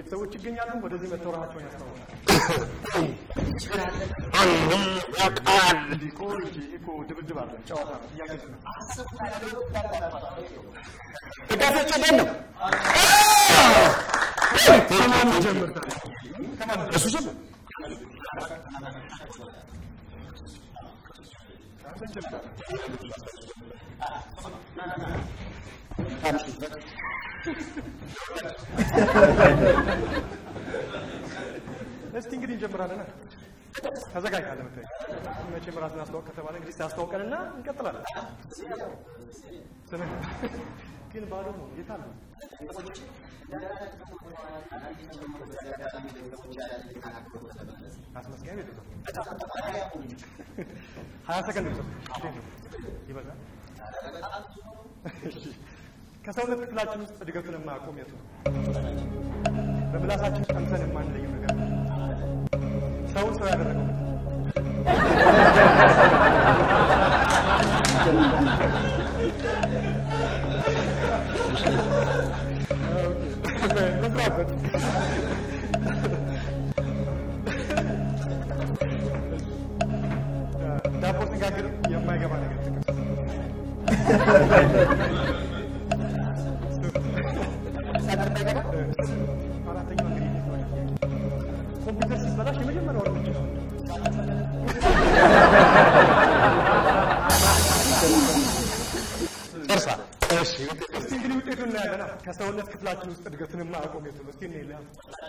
ቤተሰቦች ይገኛሉ። ወደዚህ መጥተው ራሳቸውን ያስታውቃል። አንዱም ያውቃል። እንዲህ እኮ እንጂ እኮ ድብድብ አለ፣ ጨዋታ ነው፣ ጥያቄ ነው። ደጋፊዎች እንዴት ነው? ከማን ጀምር ታዲያ? ከማን እሱ ስም እስቲ እንግዲህ እንጀምራለን። ተዘጋጅተሃል ለመታየት። መቼም ራስን አስተዋወቅ ከተባለ እንግዲህ ታስተዋውቀንና እንቀጥላለን። ስምህ ግን ባዶ ነው። የት አሉ? አስመስጋኝ ቤት ነው። ሀያ ሰከንድ ነው። እንዴት ነው? ይበዛል? እሺ። ከሰውነት ክፍላችን ውስጥ እድገቱን የማያቆም የቱ ነው? በምላሳችን ቀምሰን የማንለየው ነገር ነው። ሰውን ሰው ያደረገው ምንድን ነው? መስራበት ዳቦ ስጋግር የማይገባ ነገር ጥቀስ። አራተኛው እንግዲህ ኮምፒውተር ሲበላሽ የመጀመሪያው እርምጃ ነው። እርሳ እሺ እስቲ እንግዲህ ውጤቱን እናያለን። ከሰውነት ክፍላችን ውስጥ እድገቱን የማያቆም የቱ ነው? እስቲ እንየው።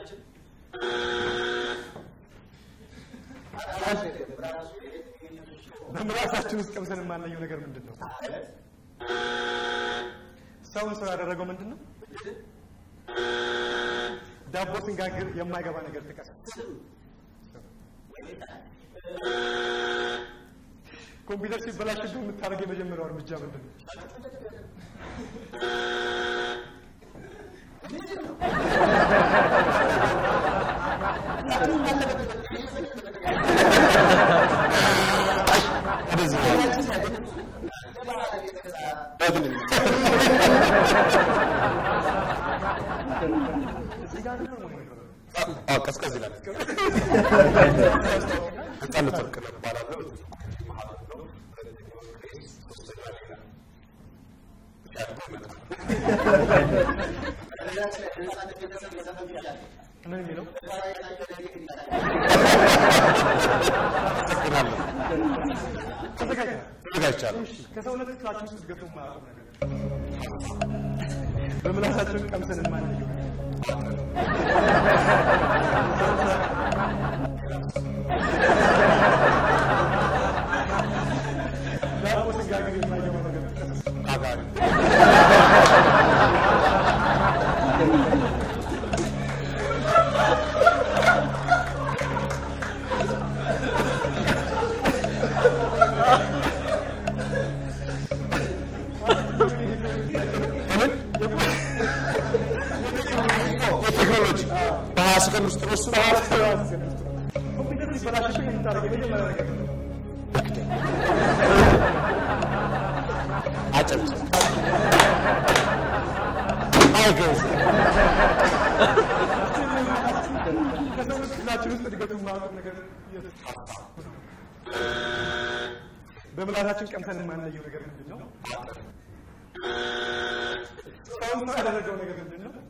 በምላሳችን ውስጥ ቀምሰን የማንለየው ነገር ምንድን ነው? ሰውን ሰው ያደረገው ምንድን ነው? ዳቦ ስንጋግር የማይገባ ነገር ጥቀስ። ኮምፒውተር ሲበላሽብህ የምታደርገው የመጀመሪያው እርምጃ ምንድን ነው? እዚህ ጋር ነው ወይ? አዎ ቀዝቀዝ ይላል። ህፃን ቱርክ ነው እባላለሁ። ምን የሚለው አመሰግናለሁ። ተዘጋጅተሃል? ተዘጋጅቻለሁ። እሺ፣ ከሰውነት ክፍላችን ውስጥ እድገቱ የማያቆም ነገር በምላሳችን ቀምሰን የማንለየው ነገር ዳቦ ስንጋግር የማይገባ ነገር ጥቀስ። አጋሪ የቴክኖሎጂ በሀያ ሰከንድ ውስጥ ነው እሱ ኮምፒውተር ሲበላሽብህ የምታደርገው የመጀመሪያ ነገር ምንድን ነው? አጨብጭብ። አይገዝ ከሰውነት ክፍላችን ውስጥ እድገቱ የማያቆም ነገር የቱ? በምላሳችን ቀምሰን የማንለየው ነገር ምንድን ነው? ሰውን ሰው ያደረገው ነገር ምንድን ነው?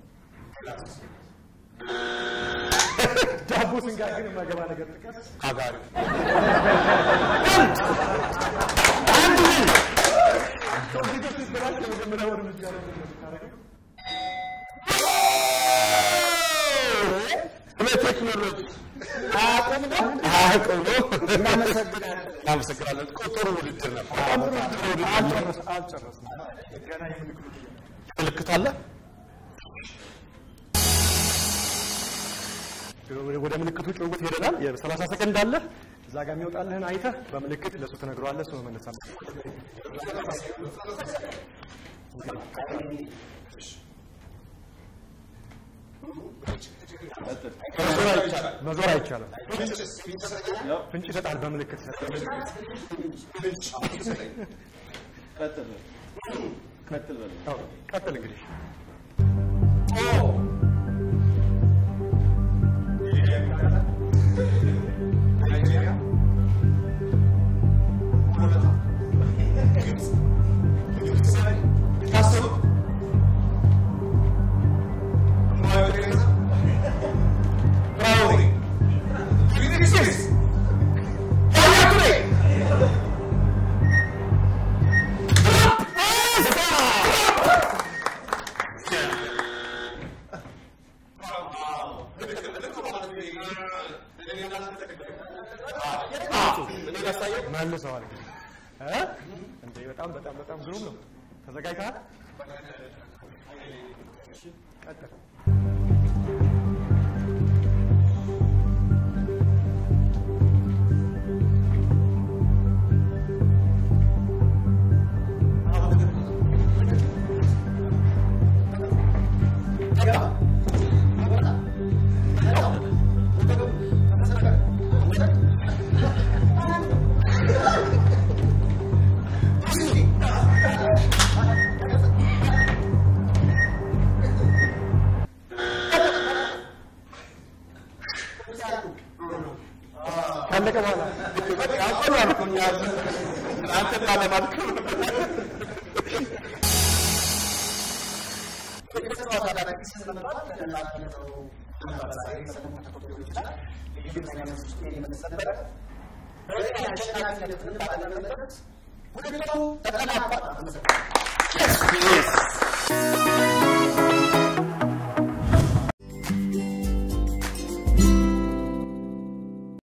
ዳቦ ስንጋግር የማይገባ ነገር ጥቀስ። አጋሪ ኮምፒውተር ሲበላሽ የመጀመሪያው እርምጃ ምንድን ነው የምታደርገው? ስለ ቴክኖሎጂ አያውቅም ነው አያውቅም ነው። እናመሰግናለን። እኮ ጥሩ ውድድር ነበር። ጥሩ ውድድር ነበር። አልጨረስ- አልጨረስንም። ገና የምልክቱ ምልክት አለ። ወደ ምልክቱ ጭውውት ሄደናል። የሰላሳ ሰከንድ አለ። እዛ ጋር የሚወጣልህን አይተህ በምልክት ለእሱ ትነግረዋለህ። እሱ መመለስ አለ። መዞር አይቻልም። ፍንጭ ይሰጣል። በምልክት ይሰጣል። አዎ፣ ቀጥል እንግዲህ እኔ ላሳየው መልሰዋል እ? እንዴ በጣም በጣም በጣም ግሩም ነው። ተዘጋጅተሃል? እሺ፣ ቀጥል። ካለቀ በኋላ አንተን ላለማድከም Yes.